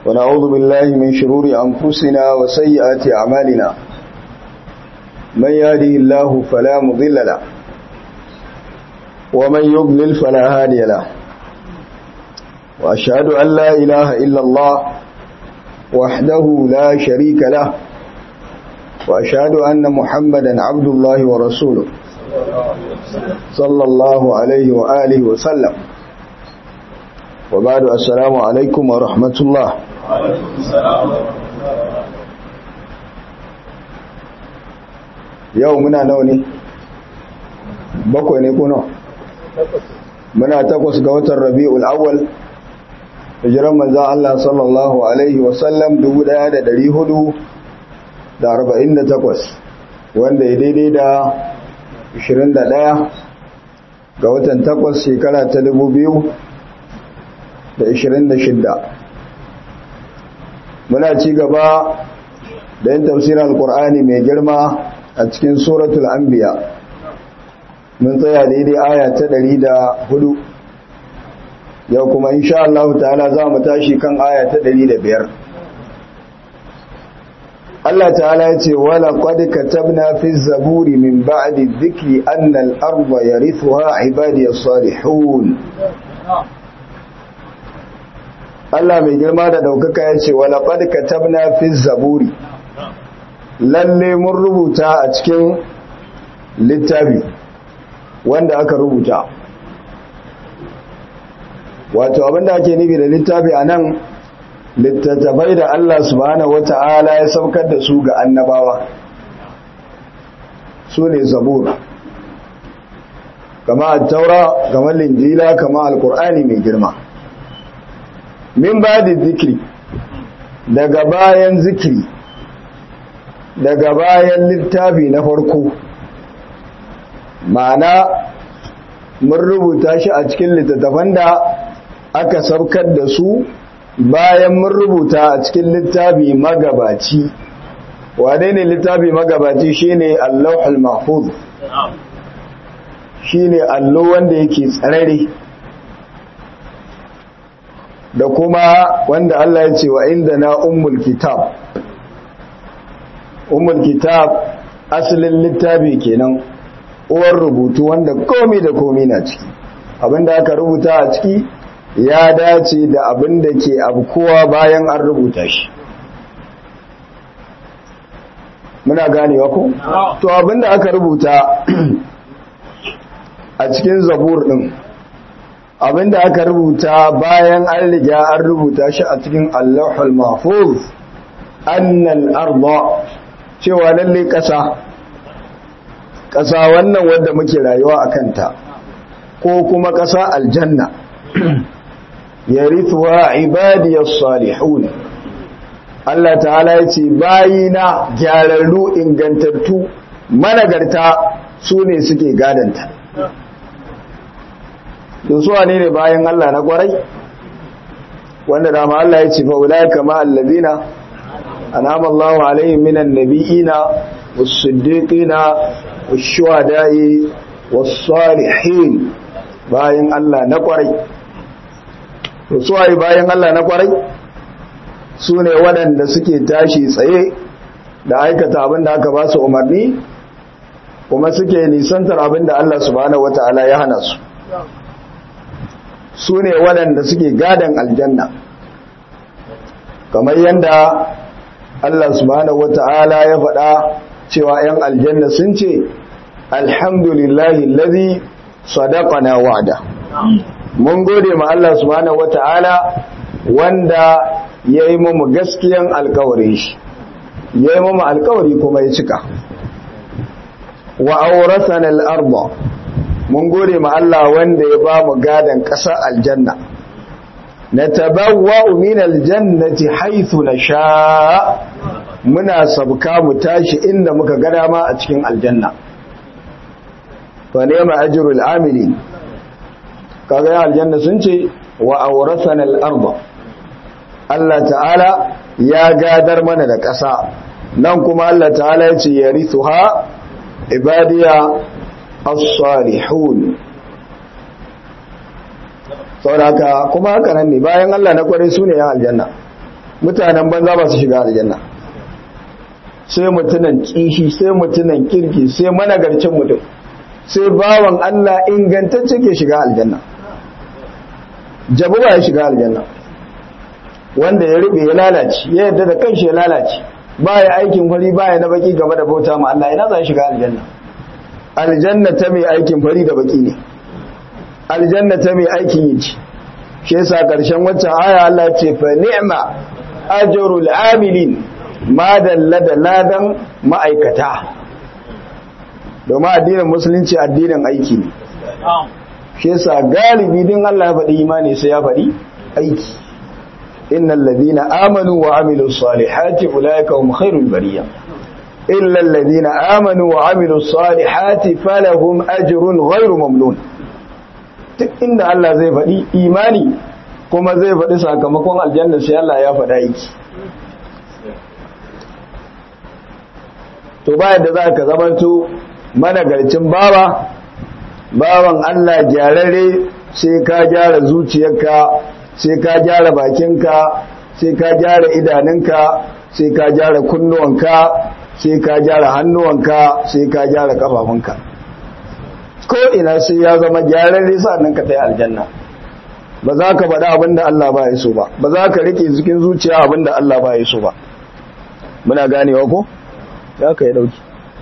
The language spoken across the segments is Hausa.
ونعوذ بالله من شرور أنفسنا وسيئات أعمالنا من يهده الله فلا مضل له ومن يضلل فلا هادي له وأشهد أن لا إله إلا الله وحده لا شريك له وأشهد أن محمدا عبد الله ورسوله صلى الله عليه وآله وسلم وبعد السلام عليكم ورحمة الله yau muna nawa ne bakwai ne kuna muna takwas ga watan rabi'ul awwal hijiran manzo Allah sallallahu alaihi wasallam 1448 wanda ya daidai da 21 ga watan takwas shekara ta 2026 muna ci gaba da yin tafsirin alkur'ani mai girma a cikin suratul anbiya mun tsaya daidai aya ta 104 yau kuma insha Allah ta'ala za mu tashi kan aya ta 105 Allah ta'ala ya ce wala qad katabna fi zaburi min ba'di dhikri anna al-ardha yarithuha ibadiyas salihun Allah mai girma da daukaka ya ce wala qad katabna fi zaburi lalle mun rubuta a cikin littafi wanda aka rubuta wato abinda ake nufi da littafi a nan littattafai da Allah subhanahu wata'ala ya saukar da su ga annabawa su ne zabura kama taura kama linjila kama alkur'ani mai girma min ba da zikiri daga bayan zikiri daga bayan littafi na farko ma'ana mun rubuta shi a cikin littattafan da aka saukar da su bayan mun rubuta a cikin littafi magabaci wane ne littafi magabaci shine allahul mahfuz shine allo wanda yake tsarare da kuma wanda Allah ya ce wa inda na ummul kitab ummul kitab asalin littafi kenan uwar rubutu wanda komi da komi na ciki abinda aka rubuta a ciki ya dace da abinda ke abkuwa bayan an rubuta shi muna ganewa ko to abinda aka rubuta a cikin zabur din abinda aka rubuta bayan an riga an rubuta shi a cikin allahul mahfuz annal arda cewa lalle ƙasa ƙasa wannan wadda muke rayuwa a kanta ko kuma ƙasa aljanna ya rituwa ibadiyar salihun Allah ta'ala ya ce bayina gyararru ingantattu managarta su ne suke gadanta da suwa ne ne bayan Allah na kwarai wanda dama Allah ya ce fa'ula kama allazina أنعم الله عليهم من النبيين والصديقين والشهداء والصالحين bayan Allah na kwarai to suwaye bayan Allah na kwarai su ne waɗanda suke tashi tsaye da aikata abin da aka ba su umarni kuma suke nisantar abin da Allah subhanahu wata'ala ya hana su su ne waɗanda suke gadon aljanna kamar yadda Allah subhanahu wata'ala ya faɗa cewa ‘yan aljanna sun ce, Alhamdulillahi lazi sadaqana wa'ada. Mun gode ma Allah subhanahu wata'ala wanda ya yi mu gaskiyan alkawarin shi, ya yi mu alkawari kuma ya cika. Wa auratan al'arba, mun gode ma Allah wanda ya ba mu gadon ƙasa aljanna. natabawwa'u min aljannati haythu nasha muna sabka mu tashi inda muka ga dama a cikin aljanna fa ni'ma ajrul amilin kaga ya aljanna sun ce wa awrasana al-ardh Allah ta'ala ya gadar mana da ƙasa nan kuma Allah ta'ala ya ce yarithuha ibadiya as-salihun saboda kuma haka nan ne bayan Allah na kware su ne yan aljanna mutanen banza ba su shiga aljanna sai mutunan kishi sai mutunan kirki sai managarcin mutum sai bawan Allah ingantacce ke shiga aljanna jabu ba ya shiga aljanna wanda ya rube ya lalace ya yadda da kanshi ya lalace ba ya aikin fari ba ya na baki game da bauta ma Allah ina za shiga aljanna aljanna ta mai aikin fari da baki ne aljanna ta mai aikin yi ce shi yasa karshen waccan aya Allah ce fa ni'ma ajrul amilin ma dalla da ladan ma'aikata domin addinin musulunci addinin aiki ne shi yasa galibi din Allah ya faɗi imani sai ya faɗi aiki innal ladina amanu wa amilus salihati ulaika hum khairul bariyah illa alladhina amanu wa amilus salihati falahum ajrun ghairu mamnun duk inda Allah zai faɗi imani kuma zai faɗi sakamakon aljanna sai Allah ya faɗa aiki to bayan da za ka zamanto managarcin bawa bawan Allah gyararre sai ka gyara zuciyarka sai ka gyara bakinka sai ka gyara idanunka sai ka gyara kunnuwanka sai ka gyara hannuwanka sai ka gyara kafafunka ko ina sai ya zama gyararre sannan ka tai aljanna ba za ka faɗa abin da Allah ba ya so ba ba za ka rike cikin zuciya abin da Allah ba ya so ba muna ganewa ko za ka yi ɗauki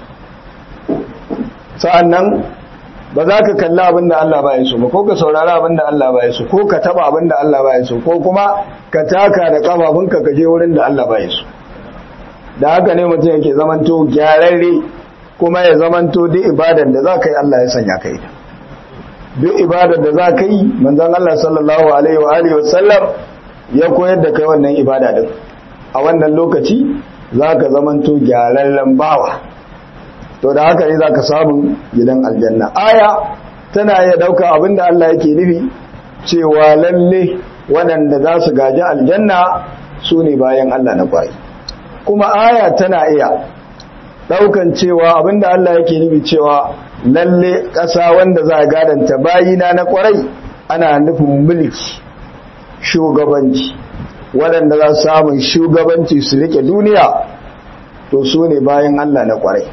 sa'an nan ba za ka kalli abin da Allah ba ya so ba ko ka saurari abin da Allah ba ya so ko ka taba abin da Allah ba ya so ko kuma ka taka da kafafunka ka je wurin da Allah ba ya so da haka ne mutum yake zamanto gyararre kuma ya zamanto duk ibadar da za ka yi Allah ya sanya ka yi duk ibadar da za ka yi manzon Allah sallallahu alaihi wa alihi wasallam ya koyar da kai wannan ibada din a wannan lokaci za ka zamanto gyararren bawa to da haka ne za ka samu gidan aljanna aya tana iya ɗauka abinda Allah yake nufi cewa lalle waɗanda za su gaji aljanna su ne bayan Allah na kwayi kuma aya tana iya ɗaukan cewa abinda Allah yake nufi cewa lalle ƙasa wanda za a gadanta bayina na kwarai ana nufin mulki shugabanci waɗanda za su samun shugabanci su rike duniya to su ne bayan Allah na kwarai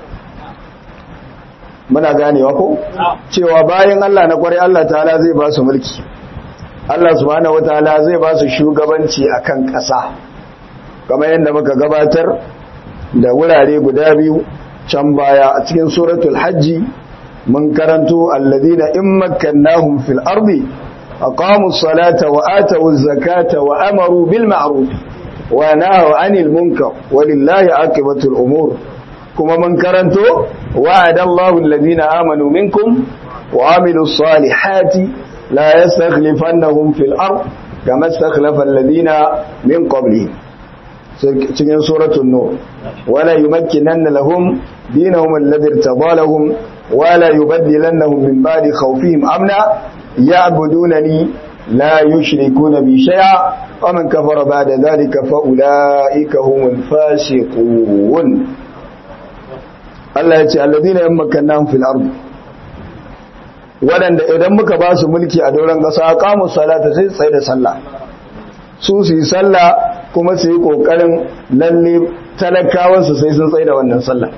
muna ganewa ko cewa bayan Allah na kwarai Allah ta'ala zai ba su mulki Allah subhanahu wataala zai ba su shugabanci akan ƙasa kamar yadda muka gabatar da wurare guda biyu can baya a cikin suratul hajji mun karanto alladhina in makkannahum fil ardi aqamu as-salata wa atu az-zakata wa amaru bil ma'ruf wa nahaw 'anil munkar walillahi 'aqibatul umur kuma mun karanto wa'ada Allahu alladhina amanu minkum wa 'amilus salihati la yastakhlifannahum fil ard kama istakhlafa alladhina min qablihim cikin suratul nur wala yumakkinanna lahum dinahum alladhi irtadalahum wala yubaddilannahum min ba'di khawfihim amna ya'budunani la yushrikuna bi shay'a wa man kafara ba'da dhalika fa ulaika humul fasiqun Allah ya ce alladhina yamkannahum fil ard wadanda idan muka ba su mulki a doron kasa aqamu salata sai tsaye da sallah su su yi sallah kuma su yi ƙoƙarin lalle talakawansu sai sun tsaye da wannan sallah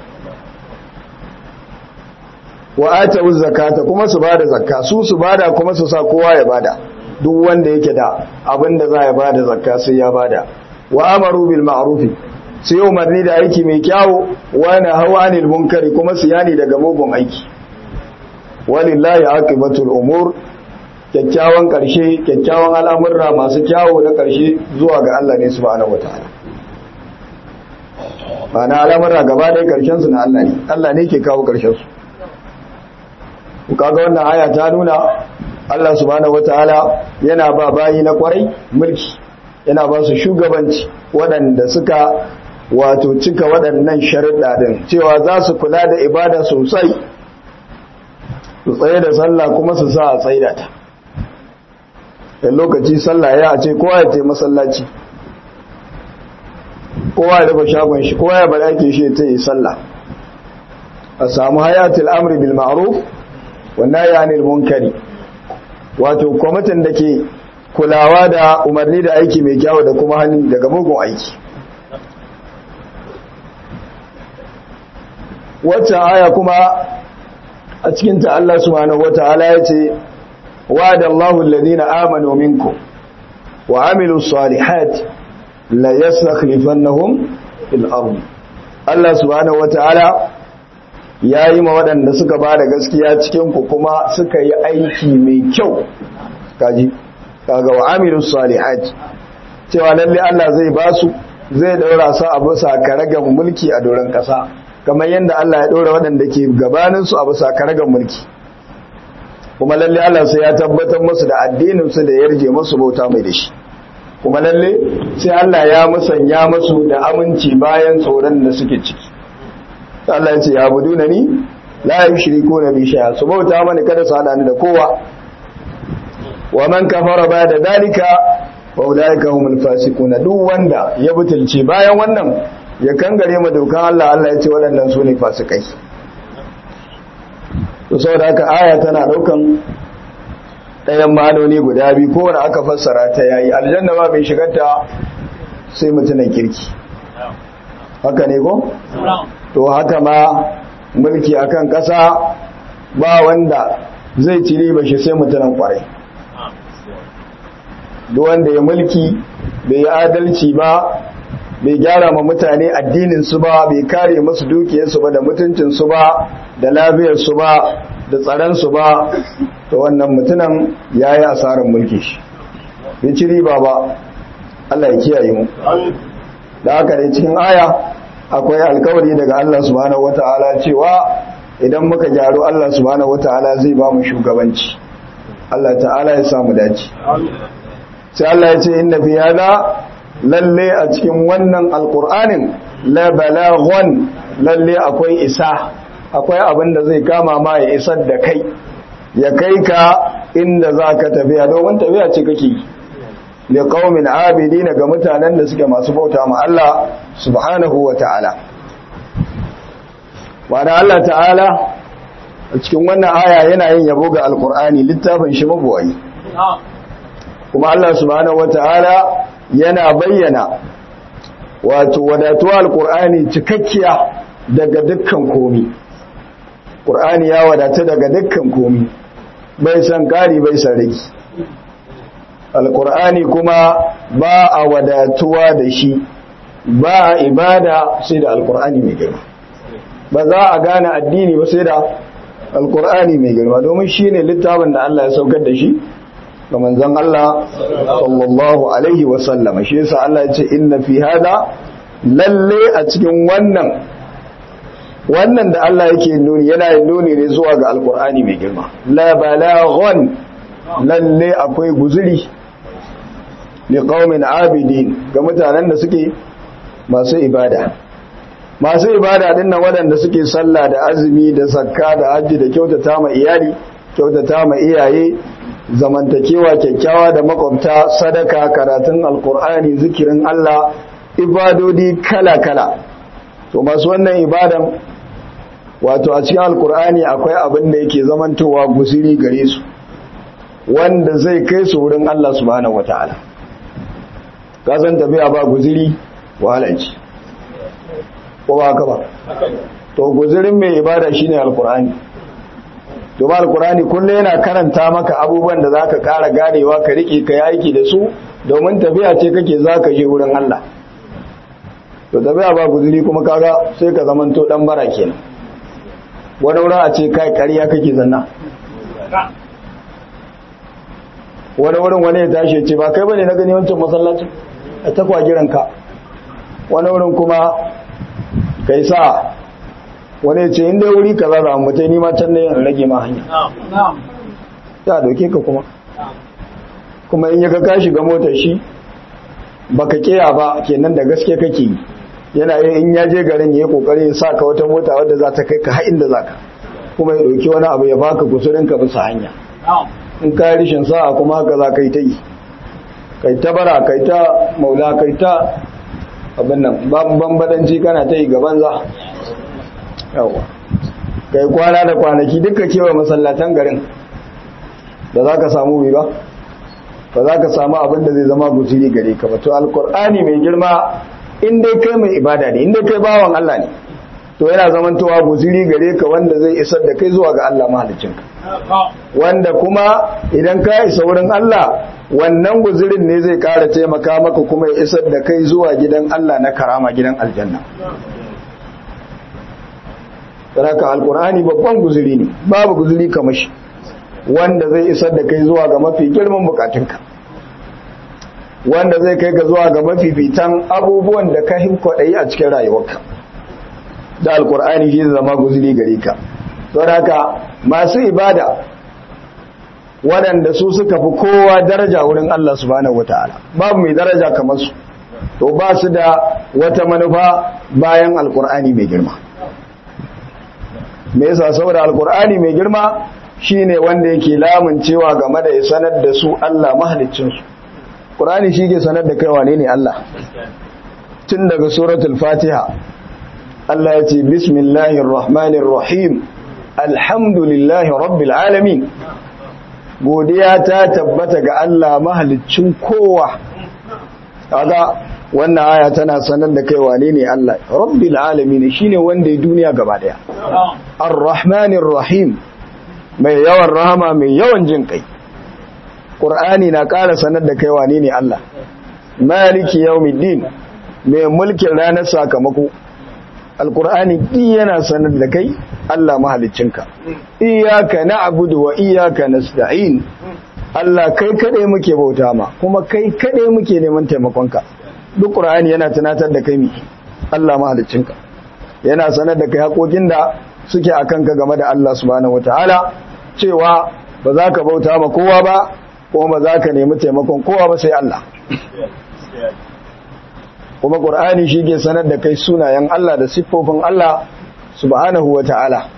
wa ata zakata kuma su bada zakka su su bada kuma su sa kowa ya bada duk wanda yake da abin da za ya bada zakka sai ya bada wa amaru bil ma'rufi su yi umarni da aiki mai kyawu wa na hawa anil munkari kuma su yani daga mugun aiki walillahi aqibatul umur kyakkyawan ƙarshe kyakkyawan al'amurra masu kyawo na ƙarshe zuwa ga Allah ne subhanahu wataala ba na al'amurra gaba ɗaya ƙarshen su na Allah ne Allah ne ke kawo ƙarshen su kaga wannan aya ta nuna Allah subhanahu wataala yana ba bayi na kwarai mulki yana ba su shugabanci waɗanda suka wato cika waɗannan sharuɗa din cewa za su kula da ibada sosai su tsaye da sallah kuma su sa a tsaida ta da lokaci sallah ya ce kowa ya ce masallaci kowa ya rufe shagon shi kowa ya bada ake shi ta yi sallah a samu hayatul amri bil ma'ruf wannan ya anil munkari wato kwamitin da ke kulawa da umarni da aiki mai kyau da kuma hannu daga mugun aiki waccan aya kuma a cikinta Allah subhanahu wata'ala ya ce wa'ada Allahu alladhina amanu minkum wa amilus salihati la yastakhlifannahum fil ardh Allah subhanahu wata'ala ya yi ma waɗanda suka ba da gaskiya cikinku kuma suka yi aiki mai kyau kaji kaga wa amilus salihat cewa lalle Allah zai ba su zai daura su a bisa karagan mulki a doron ƙasa kamar yadda Allah ya daura waɗanda ke gabanin su a bisa karagan mulki kuma lalle Allah sai ya tabbatar musu da addinin su da yarje musu bauta mai da shi kuma lalle sai Allah ya musanya musu da aminci bayan tsoron da suke ciki Allah ya ce ya budu na ni la yushriku na bi shay'a su bauta mani kada su hada ni da kowa wa man kafara ba da dalika wa ulaika humul fasiquna duk wanda ya butulce bayan wannan ya kangare ma dokan Allah Allah ya ce waɗannan su ne fasikai to saboda haka aya tana daukan ɗayan ma'anoni guda biyu ko wanda aka fassara ta yayi aljanna ba bai shigarta sai mutunan kirki haka ne ko to haka ma mulki akan ƙasa ba wanda zai ci riba shi sai mutanen kwarai duk wanda ya mulki bai yi adalci ba bai gyara ma mutane addinin su ba bai kare musu dukiyarsu ba da mutuncin su ba da lafiyar su ba da tsaron su ba to wannan mutunan yayi asarar mulki shi bai ci riba ba Allah ya kiyaye mu da haka ne cikin aya akwai alkawari daga Allah subhanahu wata'ala cewa idan muka gyaru Allah subhanahu wata'ala zai ba mu shugabanci Allah ta'ala ya samu dace sai Allah ya ce inna fi hada lalle a cikin wannan alqur'anin la balaghun lalle akwai isa akwai abin da zai kama ma ya isar da kai ya kai ka inda zaka tafiya domin tafiya ce kake yi da qaumin abidina ga mutanen da suke masu bauta ma Allah subhanahu wa ta'ala wanda Allah ta'ala a cikin wannan aya yana yin yabo ga alkur'ani littafin shi mabuwayi kuma Allah subhanahu wa ta'ala yana bayyana wato wadatuwa alkur'ani cikakkiya daga dukkan komi ƙur'ani ya wadata daga dukkan komi bai san ƙari bai san rigi alkur'ani kuma ba a wadatuwa da shi ba a ibada sai da alkur'ani mai girma ba za a gane addini ba sai da alkur'ani mai girma domin shi ne littafin da Allah ya saukar da shi ga manzon Allah sallallahu alaihi wasallama shi yasa Allah ya ce inna fi hada lalle a cikin wannan wannan da Allah yake nuni yana yin nuni ne zuwa ga alkur'ani mai girma la balaghun lalle akwai guzuri li qaumin abidin ga mutanen da suke masu ibada masu ibada din nan waɗanda suke sallah da azumi da zakka da hajji da kyautata ma iyali kyautata ma iyaye zamantakewa kyakkyawa da makwabta sadaka karatun alkur'ani zikirin Allah ibadodi kala-kala to masu wannan ibadan wato a cikin alkur'ani akwai abin da yake zamantowa gusiri gare su wanda zai kai su wurin Allah subhanahu wataala kasan tafiya ba guziri wahala ce ko ba haka ba to guzirin mai ibada shine alkur'ani domin alkur'ani kullum yana karanta maka abubuwan da zaka kara ganewa ka rike ka yi aiki da su domin tafiya ce kake zaka je wurin Allah to tafiya ba guziri kuma kaga sai ka zamanto dan bara kenan wani wurin a ce kai ƙarya kake zanna wani wurin wani ya tashi ce ba kai bane na gani wancan masallacin a takwa giranka wani wurin kuma kai sa wani ya ce inda wuri ka zaza a mutai nima can ne in rage ma hanya ya doke ka kuma kuma in ya ka kashi ga motar shi baka kiya ba kenan da gaske kake yi yana yin in ya je garin ya yi kokari ya sa ka wata mota wadda za ta kai ka har inda za ka kuma ya ɗauki wani abu ya baka kusurin ka bisa hanya in ka rishin sa'a kuma haka za ka yi ta yi kai ta bara kai ta maula kai ta abin nan bambadanci kana ta yi gaban za yawa kai kwana da kwanaki duka kewa masallatan garin da za ka samu bi ba ba za ka samu abin da zai zama guzuri gare ka ba to alkur'ani mai girma in dai kai mai ibada ne in dai kai bawan Allah ne to yana zamantowa guzuri gare ka wanda zai isar da kai zuwa ga Allah mahaliccinka wanda kuma idan ka isa wurin Allah wannan guzurin ne zai kara taimaka maka kuma ya isar da kai zuwa gidan Allah na karama gidan aljanna saraka alkur'ani babban guzuri ne babu guzuri kamar shi wanda zai isar da kai zuwa ga mafi girman bukatunka wanda zai kai ga zuwa ga mafifitan abubuwan da ka hinkwaɗayi a cikin rayuwarka da alkur'ani shi zama guzuri gare ka don haka masu ibada waɗanda su suka fi kowa daraja wurin Allah subhanahu wataala babu mai daraja kamar su to ba su da wata manufa bayan alkur'ani mai girma me yasa saboda alkur'ani mai girma shine wanda yake lamuncewa game da ya sanar da su Allah mahaliccin su qur'ani shi ke sanar da kai wane ne Allah tun daga suratul fatiha Allah ya ce bismillahir rahmanir rahim alhamdulillahi rabbil alamin godiya ta tabbata ga Allah mahaliccin kowa kaga wannan aya tana sanar da kai wane ne Allah rabbil alamin shine wanda ya duniya gaba daya arrahmanir rahim mai yawan rahama mai yawan jin kai qur'ani na ƙara sanar da kai wane ne Allah maliki yawmiddin mai mulkin ranar sakamako alqur'ani din yana sanar da kai Allah mahaliccinka iyyaka na'budu wa iyyaka nasta'in Allah kai kadai muke bauta ma kuma kai kadai muke neman taimakonka duk qur'ani yana tunatar da kai mi Allah mahaliccinka yana sanar da kai haƙoƙin da suke akan ka game da Allah subhanahu wataala cewa ba za ka bauta ma kowa ba kuma ba za ka nemi taimakon kowa ba sai Allah kuma qur'ani shi ke sanar da kai sunayen Allah da siffofin Allah subhanahu wataala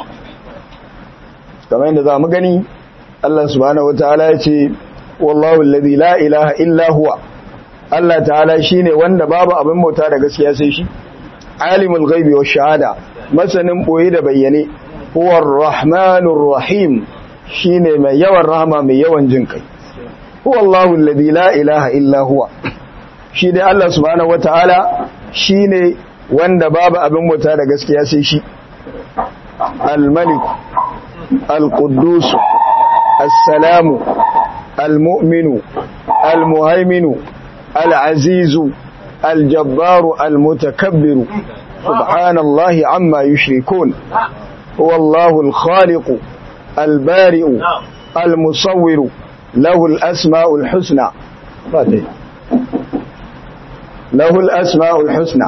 kamar yadda za mu gani Allah subhanahu wataala ya ce wallahu alladhi la ilaha illa huwa Allah ta'ala shine wanda babu abin bauta da gaskiya sai shi alimul ghaibi wash shahada masanin boye da bayyane huwar rahmanur rahim shine mai yawan rahama mai yawan jin kai huwallahu alladhi la ilaha illa huwa shi dai Allah subhanahu wataala shine wanda babu abin bauta da gaskiya sai shi al-malik al-quddus as-salamu al-mu'minu al-muhaiminu العزيز الجبار المتكبر سبحان الله عما يشركون هو الله الخالق البارئ المصور له الأسماء الحسنى له الأسماء الحسنى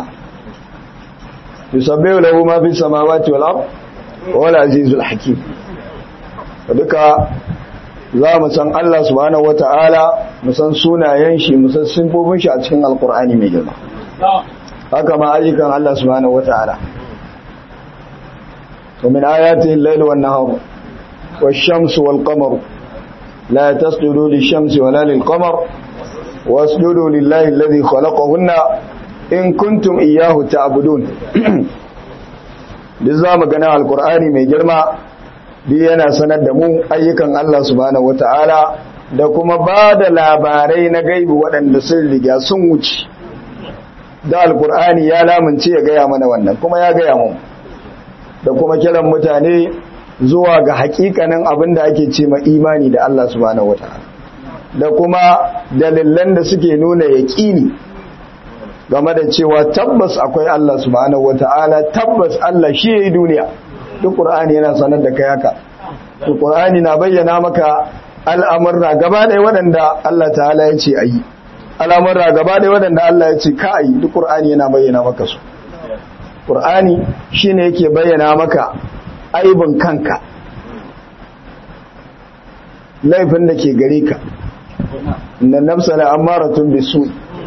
يسبح له ما في السماوات والأرض هو العزيز الحكيم فذلك za mu san Allah subhanahu wata'ala mu san sunayen shi mu san sifofin shi a cikin alkur'ani mai girma haka ma ayyukan Allah subhanahu wata'ala wa min ayatihi al-layl wan nahar wash-shamsu wal-qamaru la tasjudu lish-shamsi wala lil-qamar wasjudu lillahi alladhi khalaqahunna in kuntum iyyahu ta'budun duk za mu gana alkur'ani mai girma duk yana sanar da mu ayyukan Allah subhanahu wata'ala da kuma ba da labarai na gaibi waɗanda sun riga sun wuce da alkur'ani ya lamunce ya gaya mana wannan kuma ya gaya mu da kuma kiran mutane zuwa ga hakikanin abin da ake ce ma imani da Allah subhanahu wata'ala da kuma dalilan da suke nuna yaƙini game da cewa tabbas akwai Allah subhanahu wata'ala tabbas Allah shi yayi duniya duk Qur'ani yana sanar da kai haka duk Qur'ani na bayyana maka al'amurra gaba ɗaya waɗanda Allah ta'ala ya ce ayi al'amurra gaba ɗaya waɗanda Allah ya ce ka ayi duk Qur'ani yana bayyana maka su Qur'ani shine yake bayyana maka aibin kanka laifin da ke gare ka inna nafsa la amaratun bisu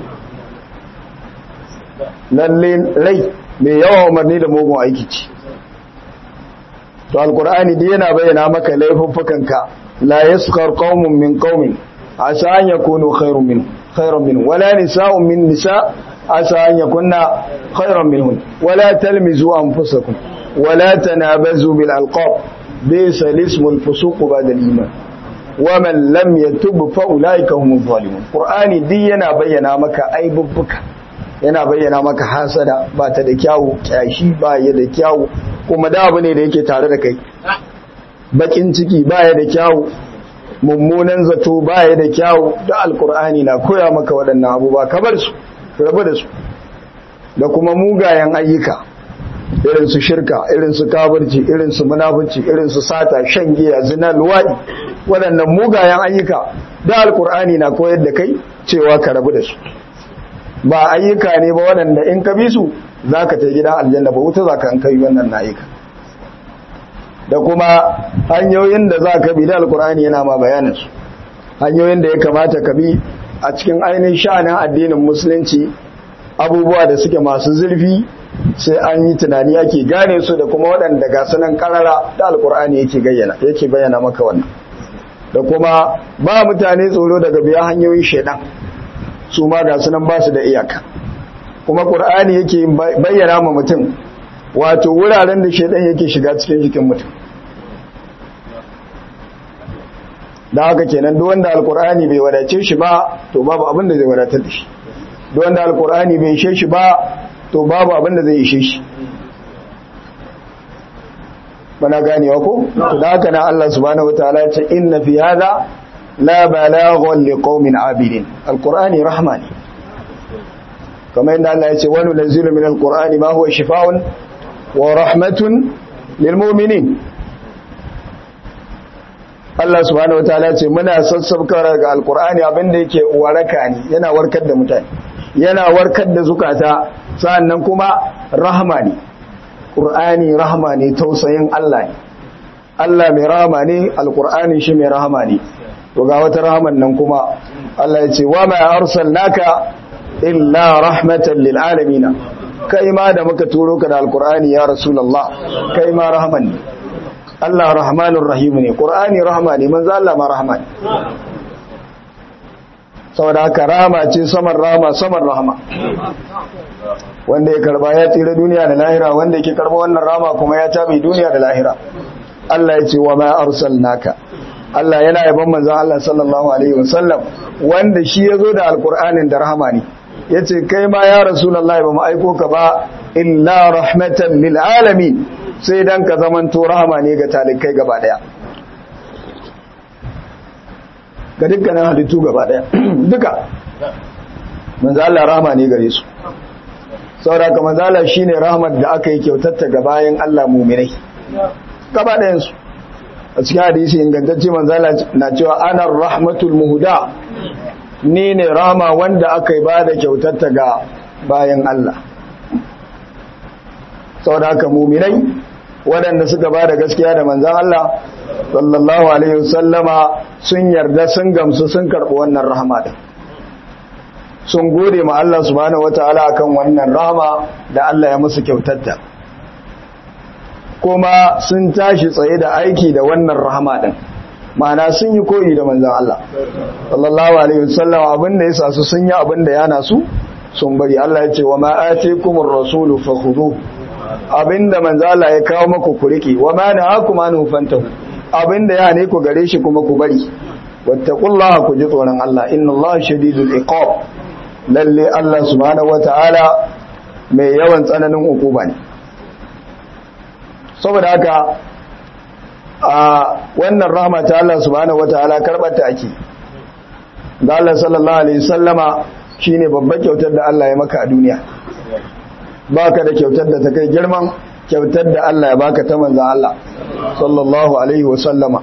lalle rai mai yawa umarni da mugun aiki ce to alkur'ani dai yana bayyana maka laifuffukanka la yaskar qaumun min qaumin asa an yakunu khairun min khairun min wala nisa'un min nisa asa an yakunna khairan minhun wala talmizu anfusakum wala tanabazu bil alqab bisa ismul fusuq ba'da al iman wa man lam yatub fa ulaika humuz zalimun qur'ani din yana bayyana maka aibubbuka yana bayyana maka hasada ba ta da kyawu kyashi ba ya da kyawu kuma da abu ne da yake tare da kai bakin ciki ba ya da kyawu mummunan zato ba ya da kyawu da alkur'ani na koya maka waɗannan abubuwa ka bar su rabu da su da kuma mugayen ayyuka irin su shirka irin su kafirci irin su munafici irin su sata shan giya zina luwadi waɗannan mugayen ayyuka da alkur'ani na koyar da kai cewa ka rabu da su ba ayyuka ne ba waɗanda in ka bi su za ka ta gidan aljanna ba wuta za ka an kai wannan na ayyuka da kuma hanyoyin da za ka bi da alkur'ani yana ma bayaninsu hanyoyin da ya kamata ka bi a cikin ainihin sha'anin addinin musulunci abubuwa da suke masu zurfi sai an yi tunani ake gane su da kuma waɗanda ga sunan karara da alkur'ani yake gayyana yake bayyana maka wannan da kuma ba mutane tsoro daga biya hanyoyin shaidan su ma ga sunan ba su da iyaka kuma ƙur'ani yake bayyana ma mutum wato wuraren da shaidan yake shiga cikin jikin mutum da haka kenan duk wanda alƙur'ani bai wadace shi ba to babu abin da zai wadatar da shi duk wanda alƙur'ani bai ishe shi ba to babu abin da zai ishe shi bana ganewa ko to da haka na Allah subhanahu wataala ya ce inna fi hadha la balaghun liqaumin abidin alqur'ani rahma ne kamar yadda Allah ya ce wa nunzilu min alqur'ani ma huwa shifaa'un wa rahmatun lil mu'minin Allah subhanahu wataala ya ce muna sassabkar ga alqur'ani abinda yake waraka ne yana warkar da mutane yana warkar da zukata sannan kuma rahma ne qur'ani rahma ne tausayin Allah ne Allah mai rahama ne alqur'ani shi mai rahama ne to ga wata rahaman nan kuma Allah ya ce wa ma arsalnaka illa rahmatan lil alamin kai ma da muka turo ka da alqur'ani ya rasulullah kai ma rahman ne Allah rahmanur rahim ne qur'ani rahma ne manzo Allah ma rahma ne saboda haka rahama ce saman rahama saman rahama wanda ya karba ya tsira duniya da lahira wanda yake karba wannan rahama kuma ya tabi duniya da lahira Allah ya ce wa ma arsalnaka Allah yana yaban manzon Allah sallallahu alaihi wasallam wanda shi yazo da alqur'anin da rahama ne yace kai ma ya rasulullahi ba mu aiko ka ba illa rahmatan lil alamin sai dan ka zamanto rahama ne ga talikai gaba daya ga dukkanin halittu gaba daya duka manzo Allah rahama ne gare su saboda ka manzo Allah shine rahmat da aka yi kyautatta ga bayan Allah mu'minai gaba dayan su a cikin hadisi ingantacce manzala na cewa ana rahmatul muhuda ni ne rama wanda aka yi ba da kyautatta ga bayan Allah sau da haka muminai waɗanda suka ba da gaskiya da manzan Allah sallallahu alaihi wasallama sun yarda sun gamsu sun karɓi wannan rahama da sun gode ma Allah subhanahu wataala akan wannan rahama da Allah ya musu kyautatta kuma sun tashi tsaye da aiki da wannan rahama din ma'ana sun yi koyi da manzan Allah sallallahu alaihi wasallam abin da yasa su sun yi abin da yana su sun bari Allah ya ce wa ma atikumur rasulu fakhudu abinda manzan Allah ya kawo maku ku riki wa ma nahakum anhu fantahu abinda ya ne ku gare shi kuma ku bari wattaqullaha ku ji tsoron Allah inna Allah shadidul iqab lalle Allah subhanahu wataala mai yawan tsananin hukuma ne saboda haka a wannan rahama ta Allah subhanahu wataala karbata ake da Allah sallallahu alaihi wasallama shine babbar kyautar da Allah ya maka a duniya baka da kyautar da ta kai girman kyautar da Allah ya baka ta manzon Allah sallallahu alaihi wasallama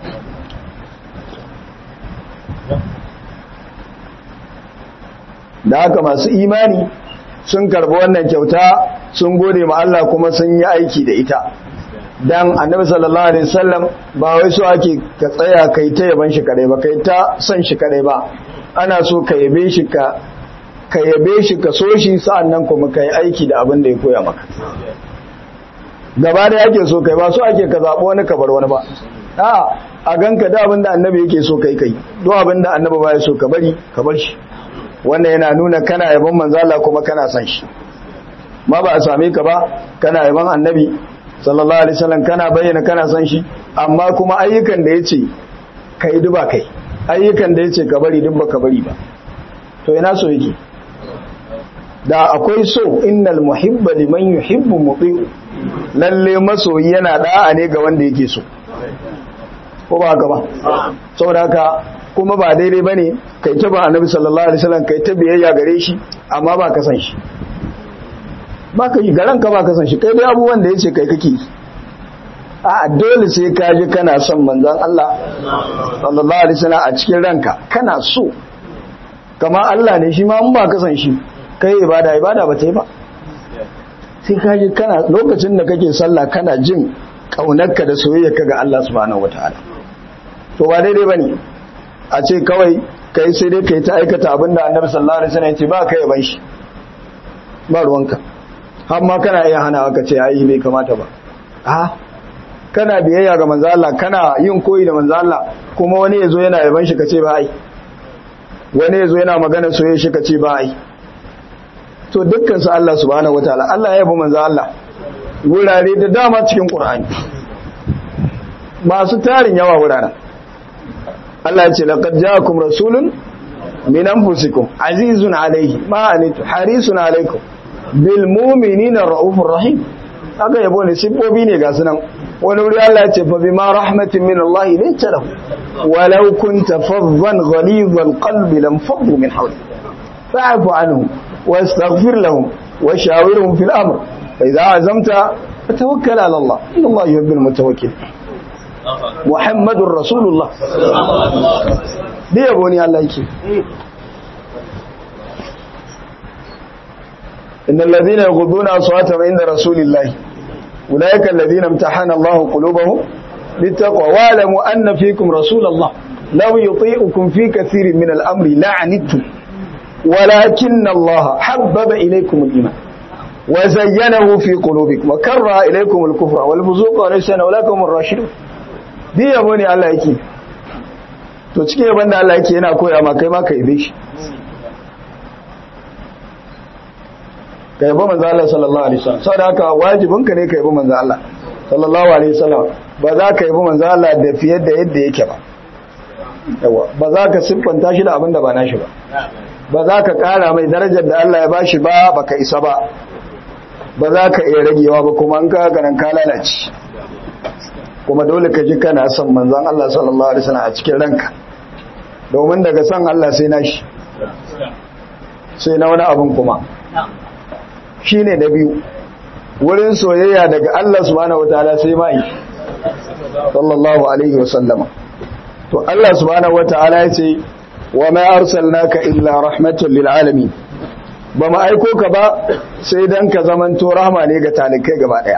da haka masu imani sun karbi wannan kyauta sun gode ma Allah kuma sun yi aiki da ita dan annabi sallallahu alaihi wasallam ba wai so ake ka tsaya kai ta yaban shi kadai ba kai ta son shi kadai ba ana so ka yabe shi ka ka yabe shi ka so shi sa'annan kuma kai aiki da abin da ya koya maka gaba da yake so kai ba so ake ka zabo wani ka bar wani ba a a ganka da abin da annabi yake so kai kai duk abin da annabi ba ya so ka bari ka bar shi wannan yana nuna kana yaban manzo Allah kuma kana son shi ma ba a same ka ba kana yaban annabi sallallahu alaihi wasallam kana bayyana kana son shi amma kuma ayyukan da yace kai duba kai ayyukan da yace ka bari duk baka bari ba to ina so yake da akwai so innal muhibba liman yuhibbu muti lalle masoyi yana da'a ne ga wanda yake so ko ba haka ba saboda haka kuma ba daidai bane kai ta ba annabi sallallahu alaihi wasallam kai ta biyayya gare shi amma ba ka san shi ba ka yi garan ka ba ka san shi kai dai abubuwan da yace kai kake a dole sai ka ji kana son manzon Allah sallallahu alaihi wasallam a cikin ranka kana so kama Allah ne shi ma in ba ka san shi kai ibada ibada ba ta yi ba sai ka ji kana lokacin da kake sallah kana jin kaunarka da soyayyarka ga Allah subhanahu wataala to ba daidai bane a ce kawai kai sai dai kai ta aikata abinda Annabi sallallahu alaihi wasallam ya ce ba kai yaban shi ba ruwanka har ma kana iya hana ka ce ai bai kamata ba a kana biyayya ga manzo Allah kana yin koyi da manzo Allah kuma wani yazo yana yaban shi kace ba ai wani yazo yana magana soyayya shi kace ba ai to dukkan su Allah subhanahu wataala Allah ya yabo manzo Allah wurare da dama cikin Qur'ani masu tarin yawa wuraren Allah ya ce laqad ja'akum rasulun min anfusikum azizun alayhi ma anitu harisun alaykum bil mu'minina raufur rahim aka yabo ne sibbobi ne ga sunan wani wuri Allah ya ce fa bima rahmatin min Allah linta lahu walau kunta faddan ghalidhal qalbi lam faddu min hawli fa'fu anhum واستغفر لهم وشاورهم في الأمر فإذا عزمت فتوكل على الله إن الله يحب المتوكل محمد رسول الله دي يبوني الله يكي إن الذين يغضون أصواتهم عند رسول الله أولئك الذين امتحن الله قلوبهم للتقوى واعلموا أن فيكم رسول الله لو يطيئكم في كثير من الأمر لعنتم ولكن الله حبب إليكم الإيمان وزينه في قلوبكم وكره إليكم الكفر والفزوق وليسان أولاكم الراشدون دي يبوني الله يكي to cikin yaban da Allah yake yana koya ma kai ma ka ibe shi ka yabo manzo Allah sallallahu alaihi wasallam saboda haka wajibin ka ne ka yabo manzo Allah sallallahu alaihi wasallam ba za ka yabo manzo Allah da fiye da yadda yake ba yawa ba za ka siffanta shi da abin da ba nashi ba ba za ka kara mai darajar da Allah ya bashi ba baka isa ba ba za ka iya ragewa ba kuma an ka ganin ka lalace kuma dole ka ji kana son manzon Allah sallallahu alaihi wasallam a cikin ranka domin daga son Allah sai nashi sai na wani abun kuma shine na biyu wurin soyayya daga Allah subhanahu wataala sai mai sallallahu alaihi wasallama to Allah subhanahu wataala ya ce wa ma arsalnaka illa rahmatan lil alamin ba mu aiko ka ba sai dan ka zamanto rahma ne ga talikai gaba daya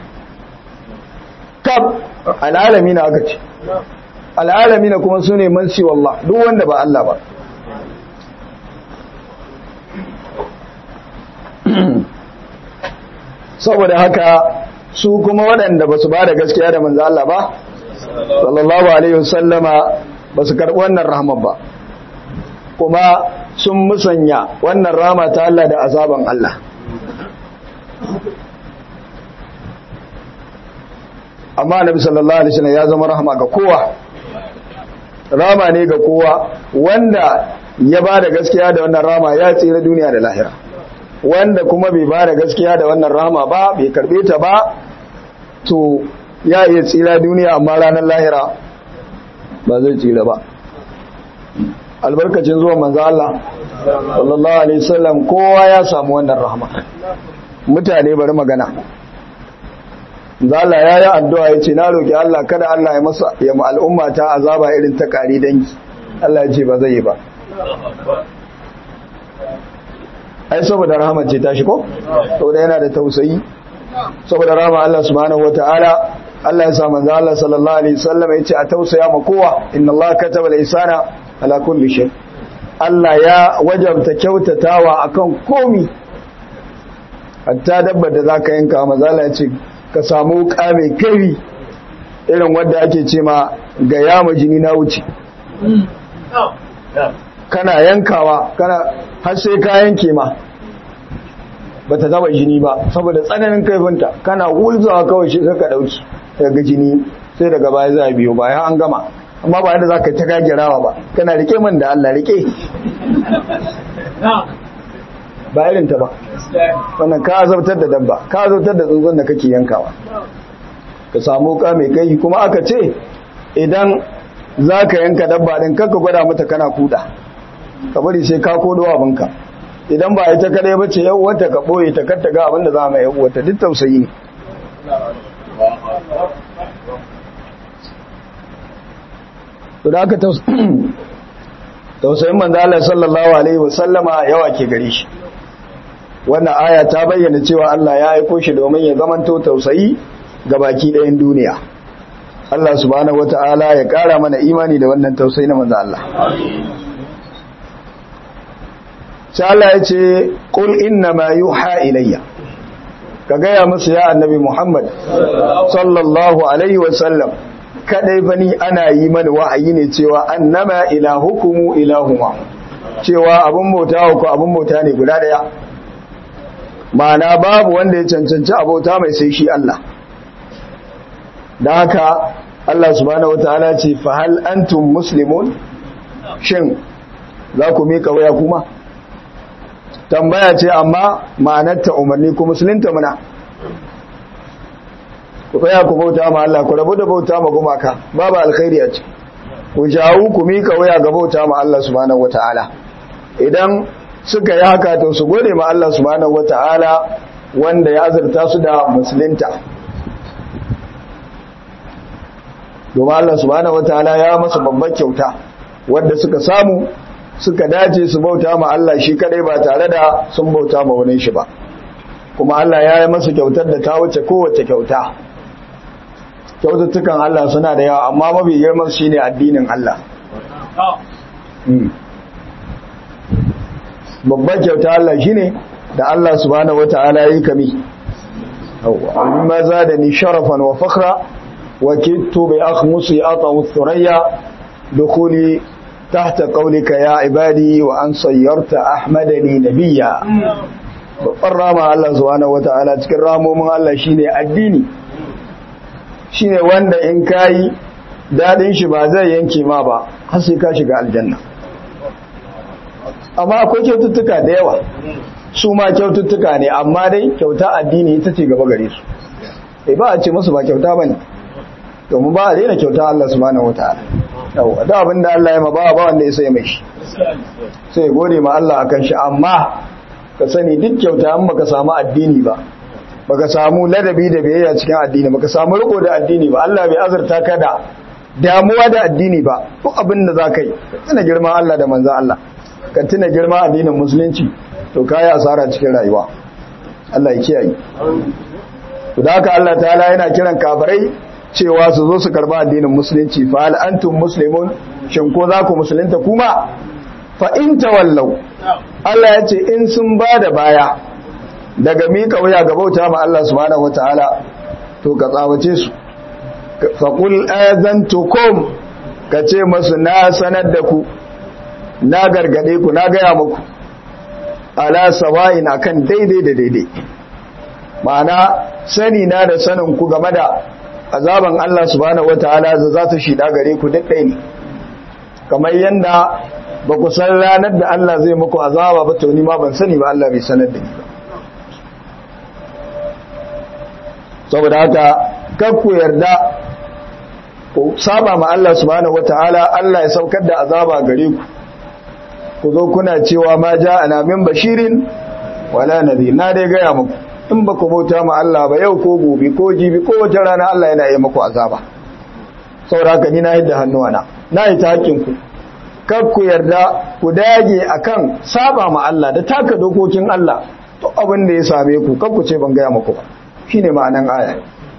kab al'alamin aka ce al'alamin kuma sune man si wallah duk wanda ba Allah ba saboda haka su kuma waɗanda ba su ba da gaskiya da manzo Allah ba sallallahu alaihi wasallama ba su karɓi wannan rahama ba kuma sun musanya wannan rama ta Allah da azaban Allah amma nabi sallallahu alaihi wasallam ya zama rahama ga kowa rama ne ga kowa wanda ya ba da gaskiya da wannan rama ya tsira duniya da lahira wanda kuma bai ba da gaskiya da wannan rama ba bai karbe ta ba to ya iya tsira duniya amma ranar lahira ba zai tsira ba albarkacin zuwa manzo Allah sallallahu alaihi wasallam kowa ya samu wannan rahama mutane bari magana zala ya yi addu'a ya ce na roƙi Allah kada Allah ya masa ya mu al'umma ta azaba irin ta ƙari dangi Allah ya ce ba zai yi ba ai saboda rahama ce ta shi ko saboda yana da tausayi saboda rahama Allah subhanahu wata'ala Allah ya sa manzo Allah sallallahu alaihi wasallam ya ce a tausaya ma kowa inna Allah kataba al-ihsana ala kulli shay Allah ya wajabta kyautatawa akan komi hatta dabbar da zaka yanka manzo Allah ya ce ka samu wuka mai kari irin wadda ake ce ma ga yama jini na wuce kana yankawa kana har sai ka yanke ma ba ta taba jini ba saboda tsananin kaifinta kana hulzawa kawai shi ka dauki daga jini sai daga baya za a biyo bayan an gama amma ba yadda za ka ta gagirawa ba kana rike min da Allah rike ba irin ta ba wannan ka azabtar da dabba ka azabtar da tsuntsun da kake yankawa ka samu ka mai kai kuma aka ce idan za ka yanka dabba din kanka gwada mata kana kuda ka bari sai ka kodo abinka idan ba ita kadai ba ce yau wata ka ɓoye ta katta ga abinda za mai yau wata duk tausayi ne to da aka tausayin manzala sallallahu alaihi wasallama yawa ke gare shi wannan aya ta bayyana cewa Allah ya aiko shi domin ya zamanto tausayi ga baki ɗayan duniya Allah subhanahu wata'ala ya ƙara mana imani da wannan tausayi na manzo Allah sai Allah ya ce qul inna ma yuha ilayya ka gaya musu ya annabi Muhammad sallallahu alaihi wasallam kadai bani ana yi mana wa'ayi ne cewa annama ilahukumu ilahuma cewa abun bauta ku abun bauta ne guda daya ma'ana babu wanda ya cancanci abota mai sai shi Allah da haka Allah subhanahu wataala ce fa hal antum muslimun shin za ku mika waya kuma tambaya ce amma ma'anarta umarni ku musulunta muna ku tsaya ku bauta ma Allah ku rabu da bauta ma gumaka babu alkhairi a ce ku jawo ku mika waya ga bauta ma Allah subhanahu wataala idan suka yi haka to su gode ma Allah subhanahu wataala wanda ya azurta su da musulunta domin Allah subhanahu wataala ya masa babbar kyauta wanda suka samu suka dace su bauta ma Allah shi kadai ba tare da sun bauta ma wani shi ba kuma Allah ya yi masa kyautar da ta wuce kowace kyauta kyaututtukan Allah suna da yawa amma mafi girman shine addinin Allah babbar kyauta Allah shine da Allah subhanahu wataala yi kami awwa maza da ni sharafan wa fakhra wa kittu bi akhmusi atawu thuraya dukhuli tahta qawlika ya ibadi wa an sayyarta ahmadani nabiyya babbar rama Allah subhanahu wataala cikin ramomin Allah shine addini shine wanda in kayi dadin shi ba zai yanke ma ba har sai ka shiga aljanna amma akwai kyaututtuka da yawa su ma kyaututtuka ne amma dai kyauta addini ita ce gaba gare su eh ba a ce musu ba kyauta bane domin ba a daina kyauta Allah subhanahu wataala yawa da abin da Allah ya ma ba ba wanda ya sai mai shi sai gode ma Allah akan shi amma ka sani duk kyauta an baka samu addini ba baka samu ladabi da biyayya cikin addini baka samu riko da addini ba Allah bai azurta ka da damuwa da addini ba duk abin da zaka yi tuna girman Allah da manzon Allah ka tuna girman addinin musulunci to kai asara cikin rayuwa Allah ya kiyaye to da haka Allah ta'ala yana kiran kafirai cewa su zo su karba addinin musulunci fa hal antum muslimun shin ko za ku musulunta kuma fa in tawallau Allah ya ce in sun ba da baya daga mika wuya ga bauta ma Allah subhanahu wataala to ka tsawace su fa qul azantukum ka ce masu na sanar da ku na gargade ku na gaya muku ala sawa'in akan daidai da daidai ma'ana sani na da sanin ku game da azaban Allah subhanahu wataala za ta shida gare ku duk ɗaya ne kamar yanda ba ku san ranar da Allah zai muku azaba ba to ni ma ban sani ba Allah bai sanar da ni ba saboda haka kar ku yarda ku saba ma Allah subhanahu wataala Allah ya saukar da azaba gare ku ku zo kuna cewa ma ja'ana min bashirin wala nadhir na dai gaya muku in ba ku bauta ma Allah ba yau ko gobe ko jibi ko wata rana Allah yana yi muku azaba saboda haka ni na yadda hannuwana na yi ta hakkin ku kar ku yarda ku dage akan saba ma Allah da taka dokokin Allah to abin da ya same ku kar ku ce ban gaya muku ba shine ma'anan aya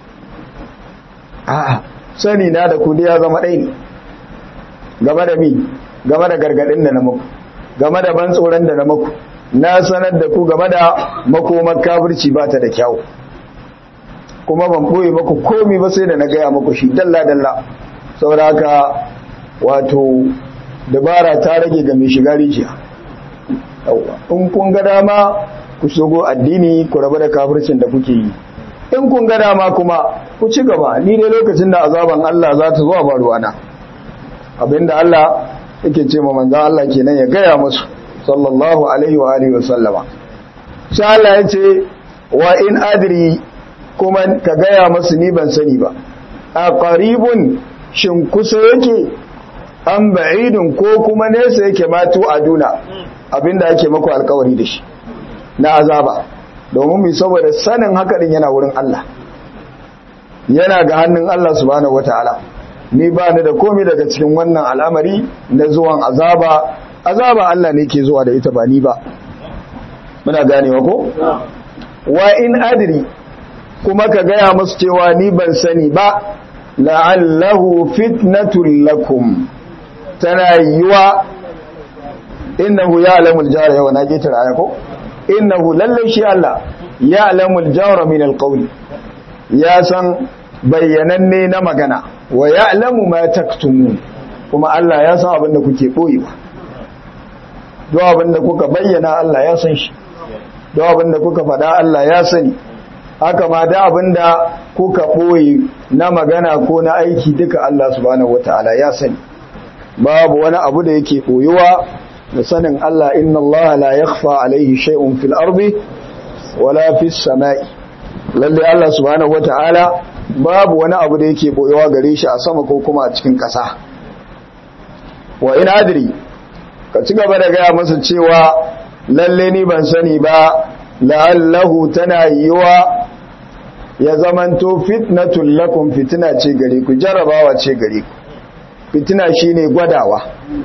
a sani na da ku ya zama ɗaya ne game da mi game da gargadin da na muku game da ban tsoron da na muku na sanar da ku game da makomar kafirci ba ta da kyau kuma ban boye muku komi ba sai da na gaya muku shi dalla dalla saboda haka wato dabara ta rage ga mai shiga rijiya in kun ga dama ku shigo addini ku rabu da kafircin da kuke yi in kun ga dama kuma ku ci gaba ni dai lokacin da azaban Allah za ta zuwa ba ruwana abinda Allah yake ce ma manzon Allah kenan ya gaya musu sallallahu alaihi wa alihi wa sallama sai Allah ya ce wa in adri kuma ka gaya musu ni ban sani ba a qaribun shin kusa yake an ba'idun ko kuma nesa yake matu aduna abinda ake maku alkawari da shi na azaba domin mai saboda sanin haka din yana wurin Allah yana ga hannun Allah subhanahu wataala ni ba ni da komai daga cikin wannan al'amari na zuwan azaba azaba Allah ne ke zuwa da ita ba ni ba muna ganewa ko wa in adri kuma ka gaya musu cewa ni ban sani ba la'allahu fitnatul lakum tana yiwa innahu ya'lamul jahra yawa na getar aya ko innahu lallai shi Allah ya'lamul jahra min alqawli ya san bayyananne na magana wa ya'lamu ma taktumun kuma Allah ya san abin da kuke boyewa duk abin da kuka bayyana Allah ya san shi duk abin da kuka faɗa Allah ya sani haka ma da abin da kuka boye na magana ko na aiki duka Allah subhanahu wataala ya sani babu wani abu da yake boyuwa da sanin Allah inna Allah la yakhfa alaihi shay'un fil ardi wala fis sama'i lalle Allah subhanahu wataala babu wani abu da yake boyewa gare shi a sama ko kuma a cikin ƙasa wa in adri ka ci gaba da gaya masa cewa lalle ni ban sani ba la'allahu tana yiwa ya zamanto fitnatul lakum fitina ce gare ku jarabawa ce gare ku fitina shine gwadawa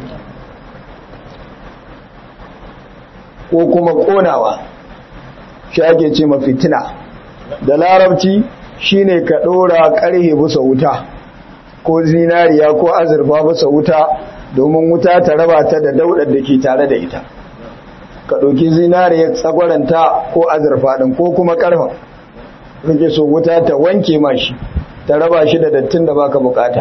ko kuma konawa shi ake ce ma fitina da larabci shine ka dora karhe bisa wuta ko zinariya ko azurfa bisa wuta domin wuta ta raba ta da daudar da ke tare da ita ka ɗauki zinariya tsagwaranta ko azurfa ɗin ko kuma ƙarfa kake so wuta ta wanke mashi ta raba shi da dattin da baka bukata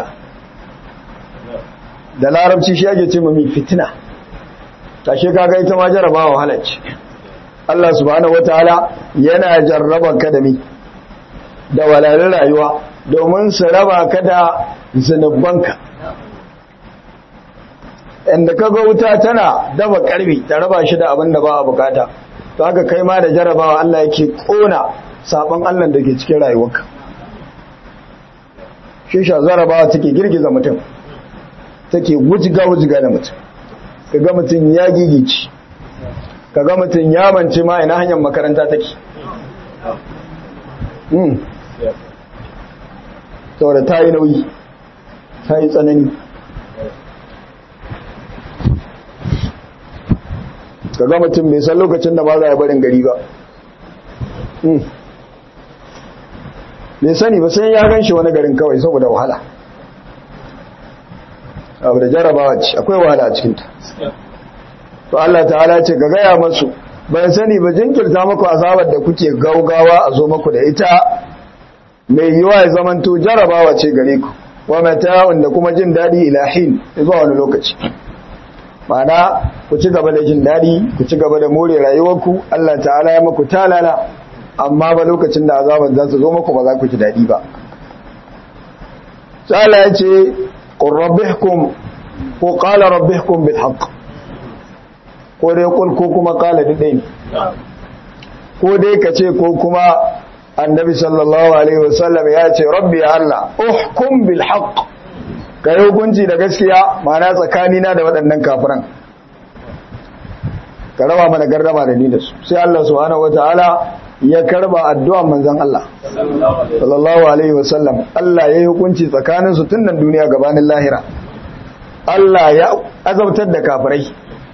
da larabci shi ake ce mami fitina tashe kaga ita ma jarabawa halacci Allah subhanahu wataala yana jarraba ka da mi da walalin rayuwa domin su raba ka da zunubanka inda ka ga wuta tana daba karbi ta raba shi da abin da ba a bukata to haka kai ma da jarabawa Allah yake kona sabon Allah da ke cikin rayuwarka shi sha jarabawa take girgiza mutum take wujiga wujiga da mutum kaga mutum ya gigici kaga mutum ya mance ma ina hanyar makaranta take hmm saboda ta yi nauyi ta yi tsanani kaga mutum bai san lokacin da ba za a barin gari ba bai sani ba sai ya gan shi wani garin kawai saboda wahala abu da jarabawa ce akwai wahala a cikinta to Allah ta'ala ce ga gaya masu ban sani ba jinkirta maku azabar da kuke gaugawa a zo maku da ita mai yiwa ya zamanto jarabawa ce gare ku wa mata'un da kuma jin daɗi ilahin zuwa wani lokaci Ma'ana ku ci gaba da jin daɗi ku ci gaba da more rayuwarku Allah ta'ala ya maku talala amma ba lokacin da azaban za su zo maku ba za ku ji daɗi ba tsala ya ce rabbihkum ko qala rabbihkum bil haqq ko dai kul ko kuma qala dai ko dai ka ce ko kuma annabi sallallahu alaihi wasallam ya ce rabbi ya Allah uhkum bil haqq ka yi hukunci da gaskiya mana tsakanina da waɗannan kafiran ka raba mana gardama da ni da su sai Allah subhanahu wataala ya karba addu'an manzon Allah sallallahu alaihi wasallam Allah ya yi hukunci tsakanin su tun nan duniya gabanin lahira Allah ya azabtar da kafirai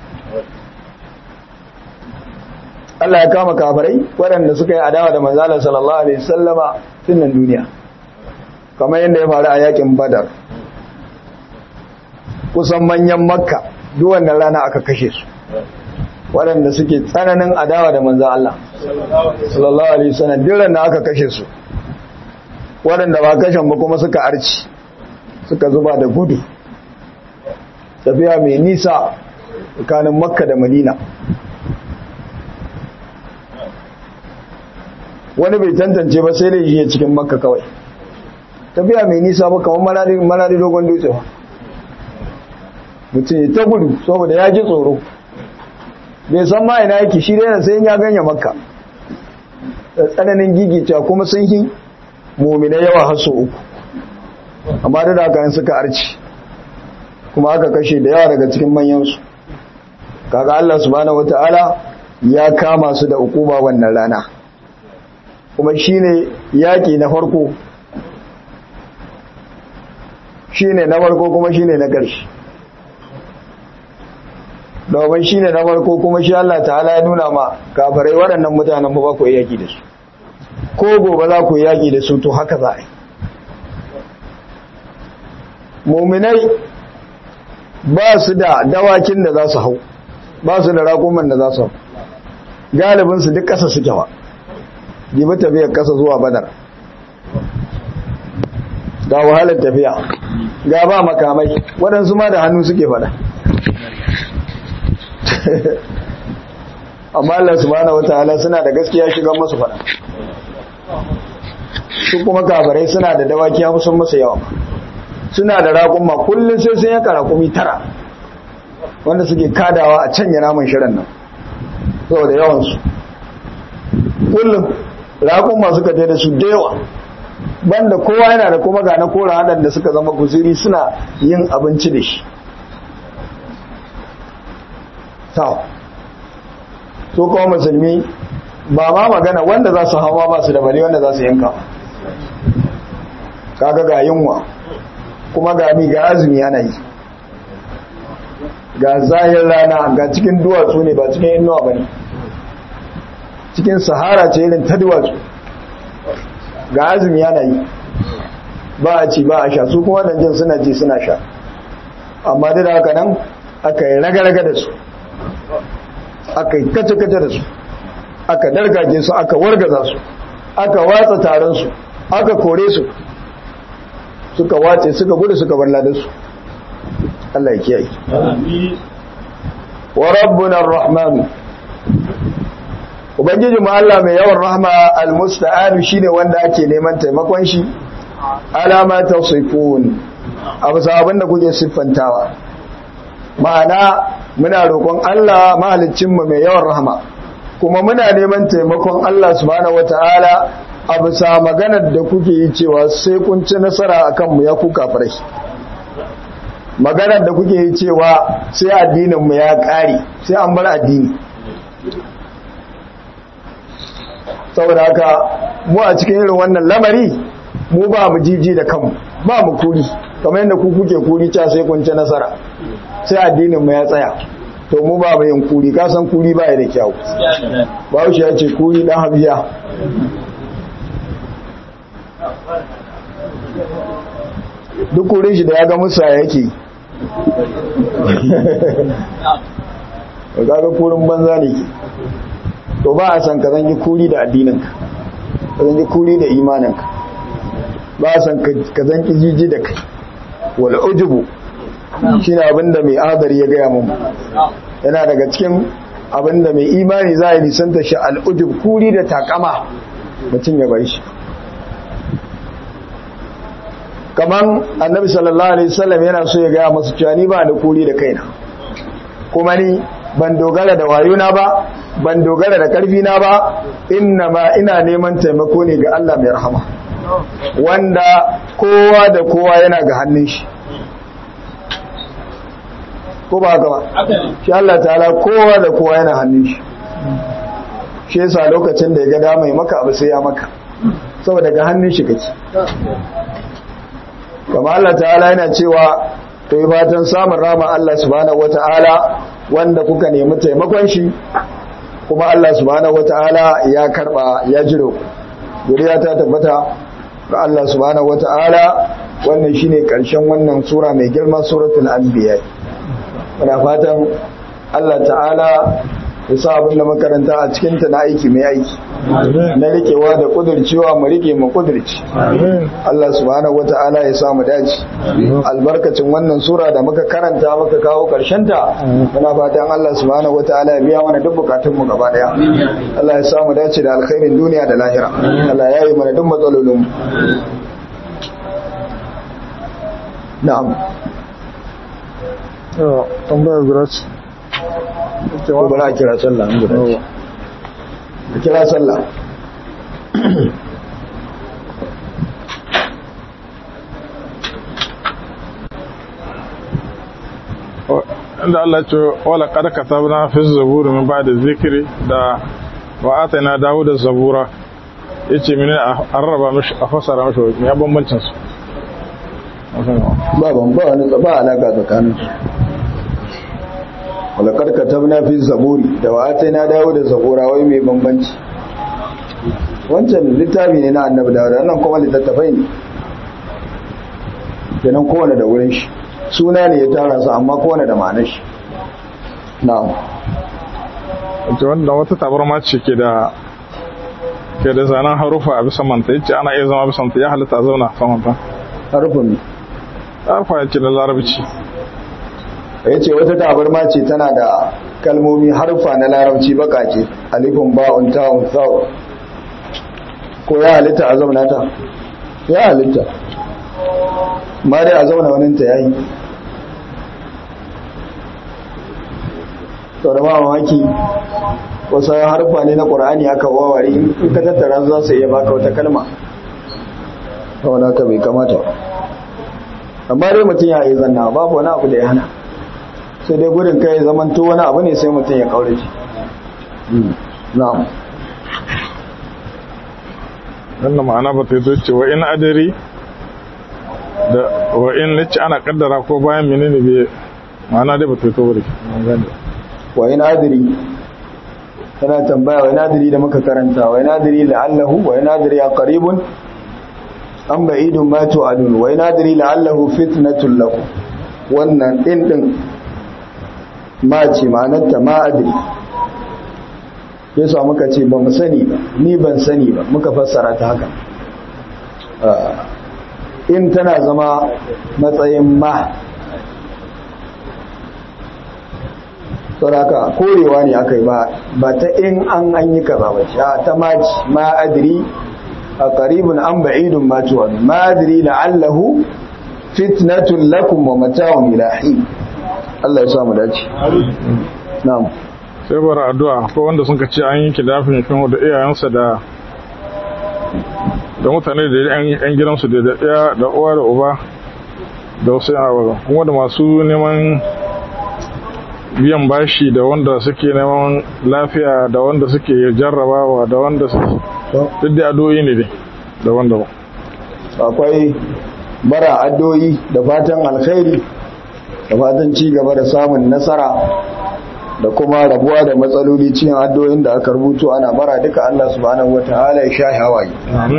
Allah ya kama kafirai waɗanda suka yi adawa da manzon Allah sallallahu alaihi wasallama tun nan duniya kamar yadda ya faru a yakin Badar kusan manyan makka duwannan rana aka kashe su waɗanda suke tsananin adawa da manzan Allah sallallahu alaihi wasallam diran da aka kashe su waɗanda ba kashen ba kuma suka arci suka zuba da gudu tafiya mai nisa tsakanin makka da madina wani bai tantance ba sai da yi cikin makka kawai tafiya mai nisa ba kamar marari dogon dutse ba mutum ya ta gudu saboda ya ji tsoro bai san ma ina yake shi dai sai ya ganya makka da tsananin gigicewa kuma sun yi mumina yawa har sau uku amma da da kan suka arci kuma aka kashe da yawa daga cikin manyansu kaga Allah subhanahu wataala ya kama su da hukuma wannan rana kuma shine yaki na farko shine na farko kuma shine na ƙarshe domin shine na farko kuma shi Allah ta'ala ya nuna ma kafirai waɗannan mutanen ba ku yaki da su ko gobe za ku yaki da su to haka za a yi muminai ba su da dawakin da za su hau ba su da rakuman da za su hau galibinsu duk ƙasa suke wa jibi tafiyar ƙasa zuwa badar ga wahalar tafiya ga ba makamai waɗansu ma da hannu suke fada amma Allah subhanahu wataala suna da gaskiya shigan masu fada su kuma kafirai suna da dawaki ya sun masa yawa suna da raƙumma kullum sai sun yanka raƙumi tara wanda suke kadawa a canya naman shirin nan saboda yawansu kullum raƙumma suka je da su da yawa banda kowa yana da kuma ga na kora haɗanda suka zama guziri suna yin abinci da shi ta so kuma musulmi ba ma magana wanda za su hawa ba su da bali wanda za su yanka kaga ga yunwa kuma ga mi ga azumi ana yi ga zahir rana ga cikin duwatsu ne ba cikin inuwa ba ne cikin sahara ce irin ta duwatsu ga azumi ana yi ba a ci ba a sha su kuma jin suna ji suna sha amma duk da haka nan aka yi raga-raga da su aka yi kace-kace da su aka dargaje su aka wargaza su aka watsa taron su aka kore su suka wace suka gudu suka bar ladarsu Allah ya kiyaye wa rabbuna ar-rahman ubangiji mu Allah mai yawan rahma al-musta'an shine wanda ake neman taimakon shi alama tawsifun abu sabon da kuke siffantawa ma'ana muna roƙon Allah mahaliccin mu mai yawan rahma kuma muna neman taimakon Allah subhanahu wataala a bisa maganar da kuke yi cewa sai kun ci nasara a kanmu ya kuka farai maganar da kuke yi cewa sai addininmu ya ƙare sai an bar addini saboda haka mu a cikin irin wannan lamari mu ba mu jiji da kanmu ba mu kuri kamar yadda ku kuke kuri ca sai kun ci nasara sai addininmu ya tsaya to mu ba mu yin kuri kasan kuri ba ya da kyau ba ya ce kuri dan habiya duk kurin shi da ya ga musa yake ga kurin banza ne ke to ba a san ka zangi kuri da addininka ka zangi kuri da imaninka ba a san ka zangi jiji da kai wal ujubu shi ne abinda mai adari ya gaya mun yana daga cikin abinda mai imani za a yi nisanta shi al'ujub kuri da takama mutum ya bai shi kaman annabi sallallahu alaihi wasallam yana so ya gaya masu cewa ni ba da kuri da kaina kuma ni ban dogara da wayona ba ban dogara da karfi na ba inna ma ina neman taimako ne ga Allah mai rahama wanda kowa da kowa yana ga hannun shi ko ba haka ba shi Allah ta'ala kowa da kowa yana hannun shi shi yasa lokacin da ya ga dama ya maka abu sai ya maka saboda ga hannun shi kake kama Allah ta'ala yana cewa to yi fatan samun rama Allah subhanahu wata'ala wanda kuka nemi taimakon shi kuma Allah subhanahu wata'ala ya karba ya jiro guriya ta tabbata ga Allah subhanahu wata'ala wannan shine karshen wannan sura mai girma suratul anbiya muna fatan Allah ta'ala ya sa abin da makaranta a cikinta na aiki mai aiki na rikewa da kudurcewa mu rike mu kudurci Allah subhanahu wata'ala ya sa mu dace albarkacin wannan sura da muka karanta muka kawo karshen ta muna fatan Allah subhanahu wata'ala ya biya mana duk bukatun mu gaba daya Allah ya sa mu dace da alkhairin duniya da lahira Allah ya yi mana duk matsalolin mu na'am Yawa, tambayar guda ce. ko bari a kira sallah an guda ce a kira sallah Inda Allah ce, wala kada ka tabna fi zaburi min ba da zikiri da wa ata na dawo da zabura. Ya ce mini a rarraba mishi a fasara mishi wani ya bambancin su. ba ban ba wani ba alaka tsakanin su wala karka tabna fi zaburi da wa na dawo da zabura wai mai bambanci wancan littafi ne na annabi dawud wannan kuma littattafai ne kenan kowane da wurin shi suna ne ya tara su amma kowane da ma'anar shi na'am Wace wanda wata tabarma ce ke da ke da zanen harufa a bisa manta yace ana iya zama bisa manta ya halitta a zauna a samanta. harufin Harufa ya ce da larabci. ya ce wata tabarma ce tana da kalmomi harfa na larabci bakake alifin ba'un ta'un sa'u ko ya halitta a zauna ta ya halitta ma dai a zauna waninta ya yi sau da ba mamaki wasu harfa ne na ƙorani aka waware in ka tattara za su iya baka wata kalma ta wani haka bai kamata ba. amma dai mutum ya yi zanna babu wani abu da ya hana sai dai gudun kai zaman to wani abu ne sai mutum ya kaure shi na'am wannan ma'ana ba ta yi ce wa in adari da wa in nace ana kaddara ko bayan menene bai ma'ana dai ba ta yi to bari wa in adri tana tambaya wa in adri da muka karanta wa in adri la'allahu wa in adri ya qaribun am ba'idun ma tu'adun wa in adri la'allahu fitnatul lakum wannan din din ma ce ma'anarta ma adri yasa muka ce ba mu sani ba ni ban sani ba muka fassara ta haka Ah, in tana zama matsayin ma sauraka korewa ne aka yi ba ta in an an yi kaza ba sha ta maci ma adri a qaribun an ba'idun ma tuwa ma adri la'allahu fitnatun lakum wa mata'un ila hin Allah ya sa mu dace na'am sai bara addu'a ko wanda sun ka ce an yi kidafin fin da iyayensa da da mutane da yan yan gidansu da da iya da uwa da uba da wasu yawa kuma da masu neman biyan bashi da wanda suke neman lafiya da wanda suke jarrabawa da wanda suke duk da addu'o'i ne dai da wanda ba akwai bara addoyi da fatan alkhairi da fatan ci gaba da samun nasara da kuma rabuwa da matsaloli cikin addoyin da aka rubuto ana bara duka Allah subhanahu wataala ya sha hawaye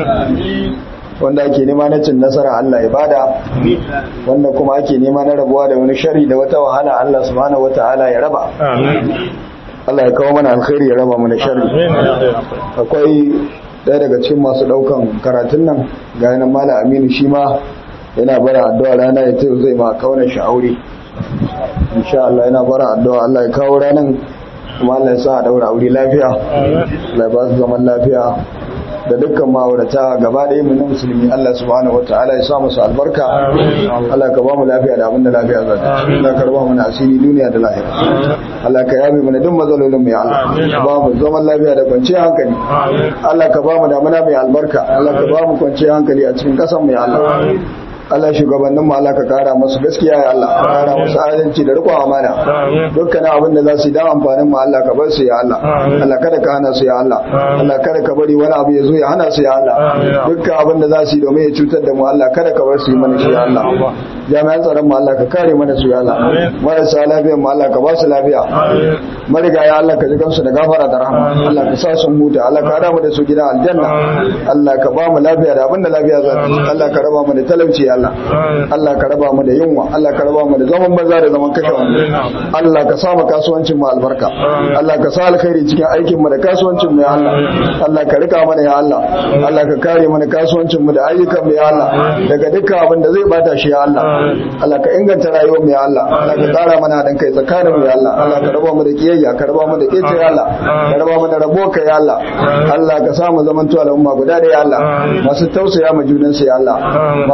wanda ake nema na cin nasara Allah ya bada wanda kuma ake nema na rabuwa da wani shari da wata wahala Allah subhanahu wataala ya raba amin Allah ya kawo mana alkhairi ya raba mana shari akwai ɗaya daga cikin masu ɗaukan karatun nan ga yanar mala aminu shi ma yana bara addu'a rana ya tayo zai ma kaunar shi aure insha Allah yana bara addu'a Allah ya kawo ranan kuma Allah ya sa a daura aure lafiya Allah ya ba su zaman lafiya da dukkan ma'aurata gaba ɗaya mu na musulmi Allah subhanahu wataala ya sa musu albarka Allah ka ba mu lafiya da abinda lafiya za ta ci Allah ka raba mana asiri duniya da lahira Allah ka yabe mana duk matsalolin mu ya Allah ka ba mu zaman lafiya da kwanciyar hankali Allah ka ba mu damuna mai albarka Allah ka ba mu kwanciyar hankali a cikin ƙasar mu ya Allah Allah shugabannin mu Allah ka kara musu gaskiya ya Allah ka kara musu adalci da riƙon amana dukkan abin da za su yi dan amfanin mu Allah ka bar su ya Allah Allah kada ka hana su ya Allah Allah kada ka bari wani abu ya zo ya hana su ya Allah dukkan abin da za su yi domin ya cutar da mu Allah kada ka bar su yi mana shi ya Allah jami'an tsaron mu Allah ka kare mana su ya Allah marasa lafiyar mu Allah ka ba su lafiya mariga ya Allah ka ji kansu da gafara da rahama Allah ka sa su huta Allah ka hada mu da su gidan aljanna Allah ka ba mu lafiya da abin da lafiya za ta ci Allah ka raba mu da talauci ya Allah Allah ka raba mu da yunwa Allah ka raba mu da zaman banza da zaman kashe wani Allah ka sa mu kasuwancin mu albarka Allah ka sa alkhairi cikin aikin mu da kasuwancin mu ya Allah Allah ka rika mana ya Allah Allah ka kare mana kasuwancin mu da ayyukan mu ya Allah daga dukkan abin da zai bata shi ya Allah Allah ka inganta rayuwar mu ya Allah Allah ka tsara mana haɗin kai tsakanin mu ya Allah Allah ka raba mu da kiyayya ka raba mu da kece ya Allah ka raba mu da rabo ka ya Allah Allah ka sa mu zaman al'umma guda da ya Allah masu tausaya ma junansu ya Allah masu taimaka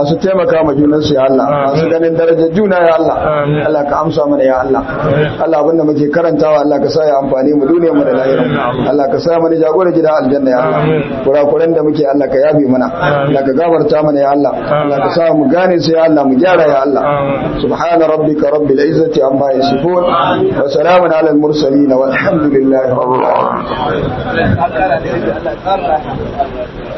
taimaka ma junan su ya Allah masu ganin darajar juna ya Allah Amin. Allah ka amsa mana ya Allah Allah abinda muke karantawa Allah ka sa ya amfani mu duniyar mu da lahira Allah ka sa mana jagora gida aljanna ya Allah Amin. kurakuran da muke Allah ka yabe mana Allah ka gafarta mana ya Allah Allah ka sa mu gane su ya Allah mu gyara ya Allah Amin. subhana rabbika rabbil izzati amma yasifun wa salamun ala al mursalin walhamdulillahi rabbil alamin Allah ya ƙara da Allah ya ƙara